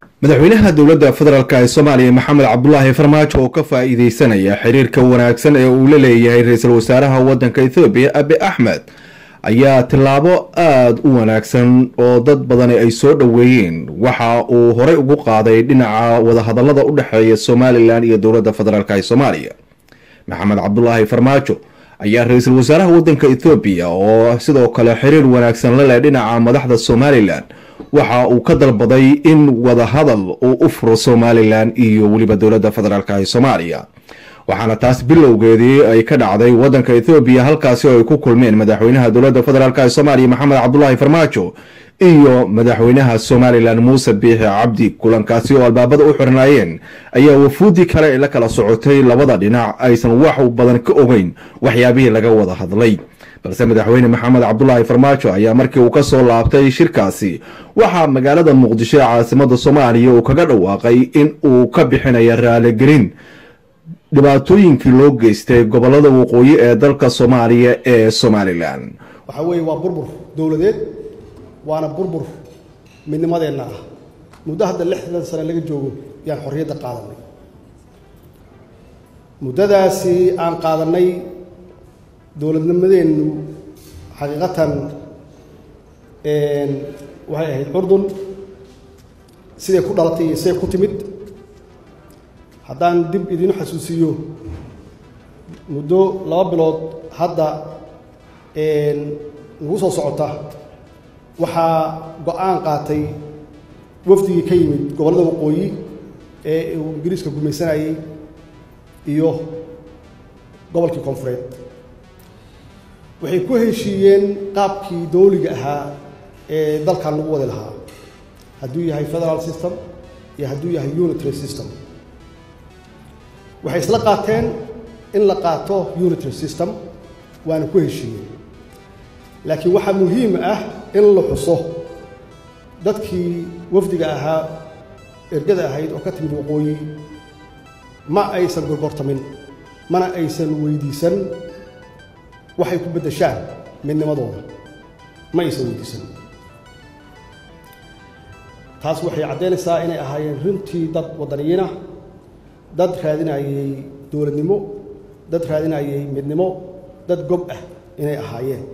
madaxweynaha dowladda federaalk ee soomaaliya maxamed cabdulaahi farmaajo oo ka faa-iideysanaya xiriirka wanaagsan ee uu la leeyahay ra-iisul wasaaraha waddanka ethoobiya abi axmed ayaa tillaabo aada u wanaagsan oo dad badani ay soo dhoweeyeen waxa uu horey ugu qaaday dhinaca wadahadalada u dhexeeya somalilan iyo dowladda federaalk ee soomaaliya maxamed cabdulaahi farmaajo ayaa ra-iisul wasaaraha waddanka ethoobiya oo sidoo kale xiriir wanaagsan la leh dhinaca madaxda somalilan waxa uu ka dalbaday in wadahadal uu u furo somalilan iyo weliba dowladda federaalk ee soomaaliya waxaana taas bilowgeedii ay ka dhacday wadanka ethoobiya halkaasi oo ay ku kulmeen madaxweynaha dowladda federaalk ee soomaaliya maxamed cabdulaahi farmaajo iyo madaxweynaha somalilan muuse biixi cabdi kulankaasi oo albaabada u xirnaayeen ayaa wafuudii kale ee la kala socotay labada dhinac aysan wax badan ka ogeyn waxyaabihii laga wada hadlay balse madaxweyne maxamed cabdulaahi farmaajo ayaa markii uu kasoo laabtay shirkaasi waxaa magaalada muqdisho ee caasimada soomaaliya uu kaga dhawaaqay in uu ka bixinayo raaligelin dhibaatooyinkii loo geystay gobolada waqooyi ee dalka soomaaliya ee somalilan waxaa weeye waa burbur dowladeed waana burbur midnimadeenna ah muddo hadda lixdan sane laga joogo yaan xorriyadda qaadanay muddadaasi aan qaadanay dowladnimadeennu xaqiiqatan waxay ahayd curdun siday ku dhalatay iyo siday ku timid haddaan dib idiinu xasuusiyo muddo laba bilood hadda nagu soo socota waxaa go-aan qaatay wafdigii ka yimid gobollada waqooyi ee uu ingiriiska gumaysanayey iyo gobolkii koonfureed waxay ku heshiiyeen qaabkii dowliga ahaa ee dalkan lagu wadi lahaa hadduu yahay federal system iyo hadduu yahay unitary system waxay isla qaateen in la qaato unitary system waana ku heshiiyeen laakiin waxaa muhiim ah in la xuso dadkii wafdiga ahaa ergada ahayd oo ka timid waqooyi ma aysan gorgortamin mana aysan weydiisan waxay ku beddeshaan midnimadooda ma aysan weydiisan taas waxay caddaynaysaa inay ahaayeen runtii dad waddaniyiinah dad raadinayay dowladnimo dad raadinayay midnimo dad gob ah inay ahaayeen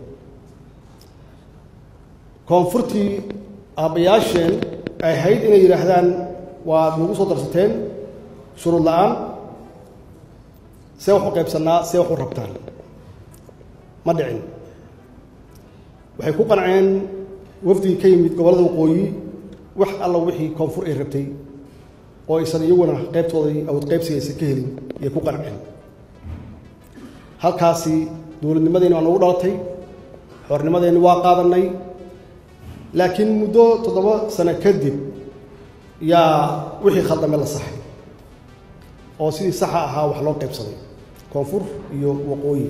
koonfurtii aabbayaasheen ay ahayd inay yidhaahdaan waad nagu soo darsateen shuruud la-aan see wax u qaybsannaa see wax u rabtaan ma dhicin waxay ku qanceen wafdigii ka yimid gobollada waqooyi wax alla wixii koonfur ay rabtay oo aysan iyaguna qaybtoodai awood qaybsiga aysan ka helin ayay ku qanceen halkaasi dowladnimadeenni waa nagu dhalatay xornimadeenni waa qaadannay laakiin muddo toddoba sano kadib yaa wixii khaldame la saxay oo sidii saxa ahaa wax loo qaybsaday koonfur iyo waqooyi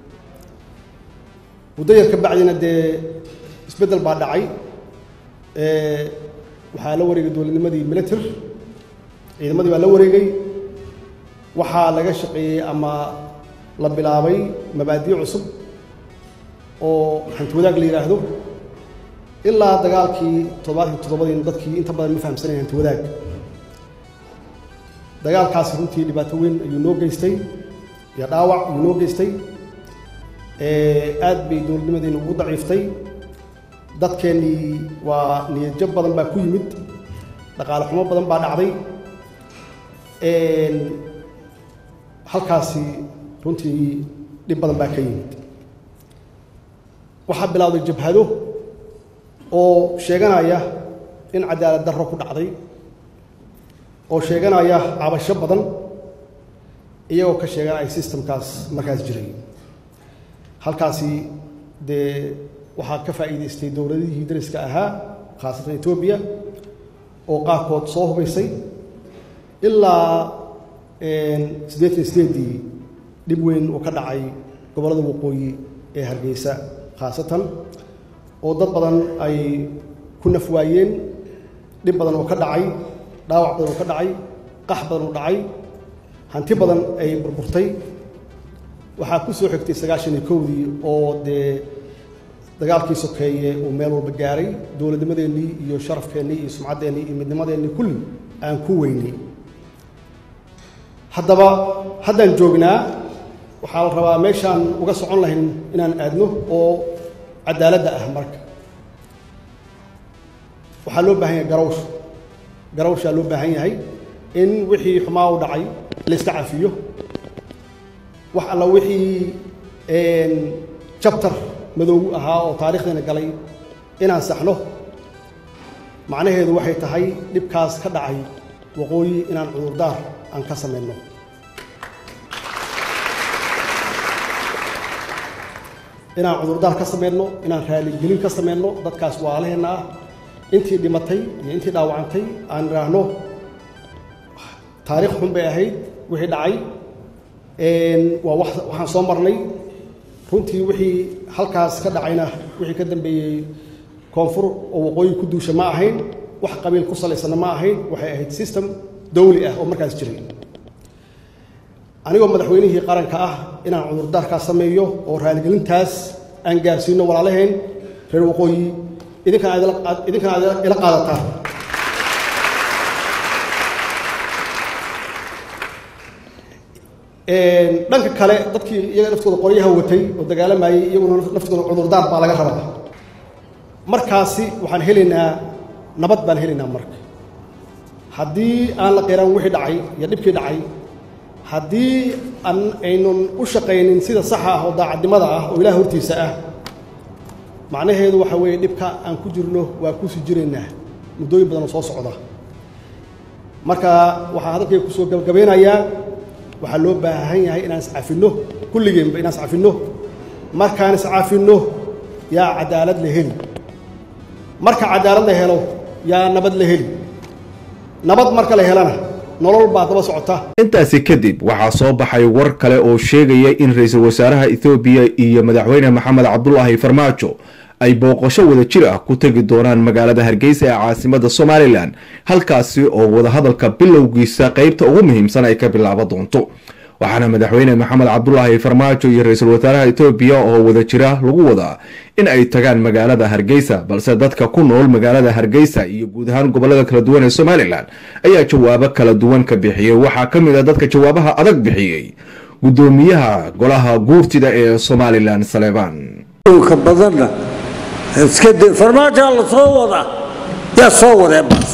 muddo yar ka bacdina dee isbeddel baa dhacay waxaa la wareegay dowladnimadii militer ciidamadii baa la wareegay waxaa laga shaqeeyey ama la bilaabay mabaadiic cusub oo hanti wadaag la yidhaahdo ilaa dagaalkii toddobaadkii toddobadiin dadkii inta badan ma fahamsanayn hanti wadaag dagaalkaasi runtii dhibaato weyn ayuu noo geystay iyo dhaawac ayuu noo geystay aad bay dowladnimadeenu ugu daciiftay dadkeennii waa niyadjab badan baa ku yimid dhaqaale xumo badan baa dhacday halkaasi runtii dhib badan baa ka yimid waxaa bilowday jabhado oo sheeganaya in cadaalad darro ku dhacday oo sheeganaya cabasho badan iyagoo ka sheeganaya systemkaas markaas jiray halkaasi dee waxaa ka faa'iidaystay dowladihii dariska ahaa khaasatan etoobiya oo qaarkood soo hubaysay ilaa siddeetan sideedii dhib weyn oo ka dhacay gobollada waqooyi ee hargeysa khaasatan oo dad badan ay ku naf waayeen dhib badan oo ka dhacay dhaawac badan oo ka dhacay qax badan oo dhacay hanti badan ay burburtay waxaa ku soo xigtay sagaashan iyo kowdii oo dee dagaalkii sokeeye uu meel walba gaaray dowladnimadeennii iyo sharafkeennii iyo sumcaddeennii iyo midnimadeennii kulli aan ku weynay haddaba haddaan joognaa waxaa la rabaa meeshaan uga socon lahayn inaan aadno oo cadaaladda ah marka waxaa loo baahan yahay garawsh garawshaa loo baahan yahay in wixii xumaa u dhacay la iska cafiyo wax alla wixii jabtar madoogu ahaa oo taarikhdeena galay inaan saxno macnaheedu waxay tahay dhibkaas ka dhacay waqooyi inaan cudurdaar aan ka samayno inaan cudurdaar ka samayno inaan raaligelin ka samayno dadkaas waalaheenna ah intii dhimatay iyo intii dhaawacantay aan idhaahno taariikh xun bay ahayd wixii dhacay waa waxaan soo marnay runtii wixii halkaas ka dhacayna wixii ka dambeeyey koonfur oo waqooyi ku duusha ma ahayn wax qabiil ku salaysana ma ahayn waxay ahayd system dawli ah oo markaas jiray anigoo madaxweynihii qaranka ah inaan cudurdaarkaas sameeyo oo raaligelintaas aan gaarsiino walaalaheen reer waqooyi idinkana aad ila qaadataan dhanka kale dadkii iyaga naftooda qoryaha watay oo dagaalamayey iyaguna naftooda cudurdaar baa laga rabaa markaasi waxaan helaynaa nabad baan helaynaa marka haddii aan la qiraan wixii dhacay iyo dhibkii dhacay haddii aan aynun u shaqaynin sida saxa ah oo daacadnimada ah oo ilaah hortiisa ah macnaheedu waxa weeye dhibka aan ku jirno waa kuusii jiraynaa muddooyin badan oo soo socda marka waxaa hadalkayga kusoo gabagabeynayaa waxaa loo baahan yahay inaan iscafinno kulligeenba inaan iscafinno markaan iscafinno yaa cadaalad la heli marka cadaalad la helo yaa nabad la heli nabad marka la helana nolol baa daba socota intaasi kadib waxaa soo baxay war kale oo sheegaya in ra-iisul wasaaraha ethoobiya iyo madaxweyne maxamed cabdulaahi farmaajo ay booqasho wada jir ah ku tegi doonaan magaalada hargeysa ee caasimada somalilan halkaasi oo wadahadalka bilowgiisa qeybta ugu muhiimsan ay ka bilaabo doonto waxaana madaxweyne maxamed cabdulaahi farmaajo iyo ra-iisul wasaaraha etoobiya oo wada jira lagu wadaa in ay tagaan magaalada hargeysa balse dadka ku nool magaalada hargeysa iyo guud ahaan gobolada kala duwan ee somalilan ayaa jawaabo kala duwan ka bixiyey waxaa ka mid a dadka jawaabaha adag bixiyey gudoomiyaha golaha guurtida ee somalilan saleebaan ka badanna iska de farmaajaa la soo wadaa yaa soo wadee bas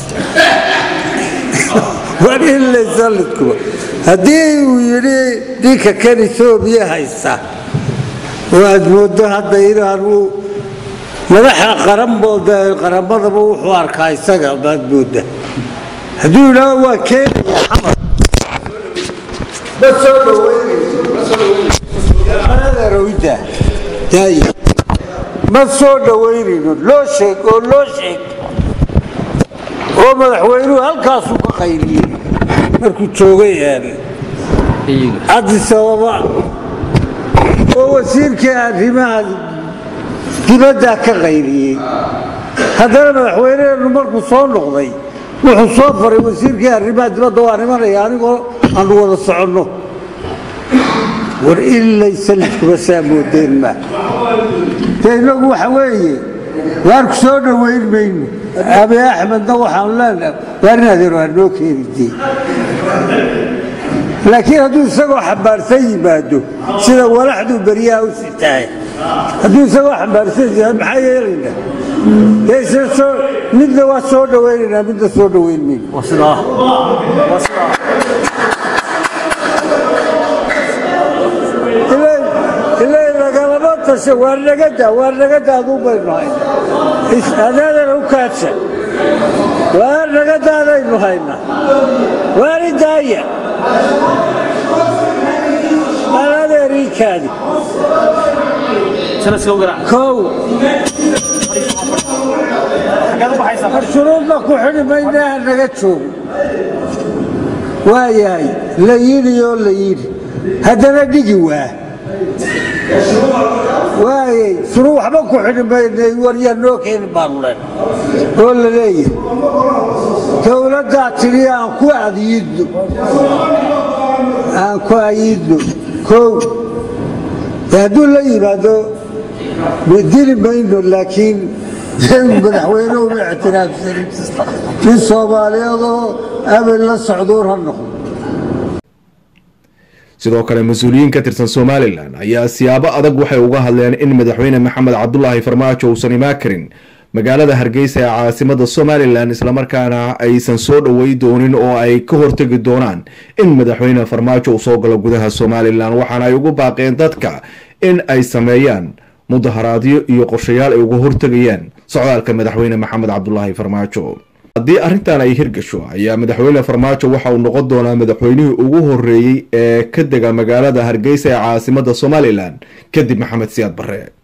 war in laysalidkuba haddii uu yidhi ninka kan etoobiya haysta oo aad mooddo hadda inaanu madaxa qaranbooda qaramadaba wuxuu arkaa isaga baad moodda hadduu yidhaaho waa keenaya xamar ma soo dhaweynayso daaya ma soo dhawaynayno loo sheeg oo loo sheeg oo madaxweynuhu halkaasuu ka qayliyey markuu joogay cadis ababa oo wasiirkii arrimaha dibaddaa ka qayliyey haddana madaxweyneheennu markuu soo noqday wuxuu soo faray wasiirkii arrimaha dibadda waa nimanaya anigoo aanu wada soconno war ilaysa lidkuba saa moodeen ma dee innagu waxa weeye waan ku soo dhowayn mayno abi axmedna waxaanu leenahay waar in adeer waa noo keenidee laakiin hadduu isagoo xambaarsan yimaado sida walaxduu beryaha u sitahay hadduu isagoo xambaarsan yahay maxaa yeelaynaa dee isna soo midna waa soo dhowaynaynaa midna soo dhowayn mayno ilay lagalama tasho waar nagada waar nagada aduu baynu hayna adaadana u kaadsan waar nagadaadaynu hayna waari daaya anadeeriikaadi kow shuruudna ku xidhi maynaha naga joogo waayahay la yidhi oo la yidhi haddana dhigi waa waayey suru waxba ku xidhi maynay waryaa noo keeni baanu len oo la leeyahay dowladdaa tidhi aan ku ayiidno aan ku ayiidno kow hadduu la yimaado dili mayno laakiin madaxweyne uma ictiraafsanin nin soomaaliyeedoo abel la socduur ha noqdo sidoo kale mas-uuliyiin ka tirsan somalilan ayaa siyaabo adag waxay uga hadleen in madaxweyne maxamed cabdulaahi farmaajo uusan imaan karin magaalada hargeysa ee caasimada somalilan islamarkaana aysan soo dhowey doonin oo ay ka hortegi doonaan in madaxweyne farmaajo uu soo galo gudaha somalilan waxaana ay ugu baaqeen dadka in ay sameeyaan mudaharaadyo iyo qorshayaal ay uga hortegayaan socdaalka madaxweyne maxamed cabdulaahi farmaajo haddii arrintan ay hirgasho ayaa madaxweyne farmaajo waxa uu noqon doonaa madaxweynihii ugu horeeyey ee ka dega magaalada hargeysa ee caasimada somalilan kadib maxamed siyaad barre